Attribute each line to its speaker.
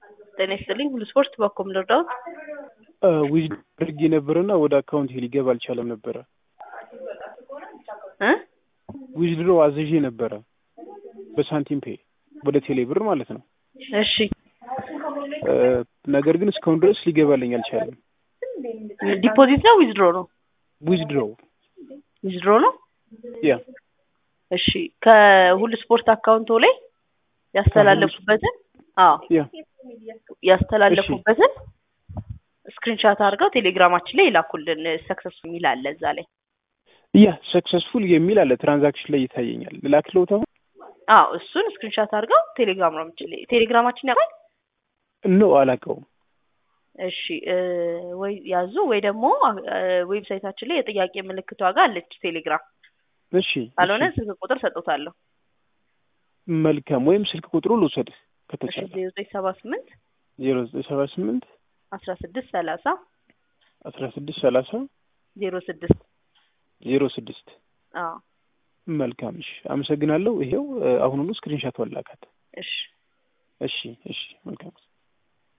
Speaker 1: ጤና ይስጥልኝ ሁሉ ስፖርት በኮም ልርዳዎት?
Speaker 2: ዊዝ አድርጌ ነበረና ወደ አካውንት ሊገባ አልቻለም ነበረ።
Speaker 1: እ
Speaker 2: ዊዝ ድሮ አዝዤ ነበረ በሳንቲም ፔ ወደ ቴሌ ብር ማለት ነው።
Speaker 1: እሺ
Speaker 2: ነገር ግን እስካሁን ድረስ ሊገባልኝ አልቻለም።
Speaker 1: ዲፖዚት ነው ዊዝድሮ ነው?
Speaker 2: ዊዝ ድሮ
Speaker 1: ዊዝድሮ ነው።
Speaker 2: ያ
Speaker 1: እሺ ከሁሉ ስፖርት አካውንቶ ላይ ያስተላለፉበትን አዎ
Speaker 2: ያ
Speaker 1: ያስተላለፉበትን ስክሪንሻት አድርገው ቴሌግራማችን ላይ ይላኩልን። ሰክሰስ የሚል አለ እዛ ላይ።
Speaker 2: ያ ሰክሰስፉል የሚል አለ ትራንዛክሽን ላይ ይታየኛል። ልላክልዎት አሁን?
Speaker 1: አዎ እሱን ስክሪንሻት አድርገው ቴሌግራማችን ላይ ቴሌግራማችን ያውቃል?
Speaker 2: ኖ አላውቀውም።
Speaker 1: እሺ ወይ ያዙ ወይ ደግሞ ዌብሳይታችን ላይ የጥያቄ ምልክቷ ጋር አለች ቴሌግራም።
Speaker 2: እሺ
Speaker 1: ካልሆነ
Speaker 2: እሺ፣
Speaker 1: ስልክ ቁጥር ሰጥቶታለሁ።
Speaker 2: መልካም ወይም ስልክ ቁጥሩ ልውሰድ
Speaker 1: እሺ
Speaker 2: ከተቻለ
Speaker 1: ዜሮ ዘጠኝ ሰባ ስምንት
Speaker 2: ዜሮ ዘጠኝ ሰባ ስምንት
Speaker 1: አስራ ስድስት ሰላሳ
Speaker 2: አስራ ስድስት ሰላሳ
Speaker 1: ዜሮ ስድስት
Speaker 2: ዜሮ ስድስት
Speaker 1: አዎ
Speaker 2: መልካም እሺ፣ አመሰግናለሁ። ይሄው አሁኑኑ ስክሪንሻት ወላካት።
Speaker 1: እሺ
Speaker 2: እሺ እሺ፣ መልካም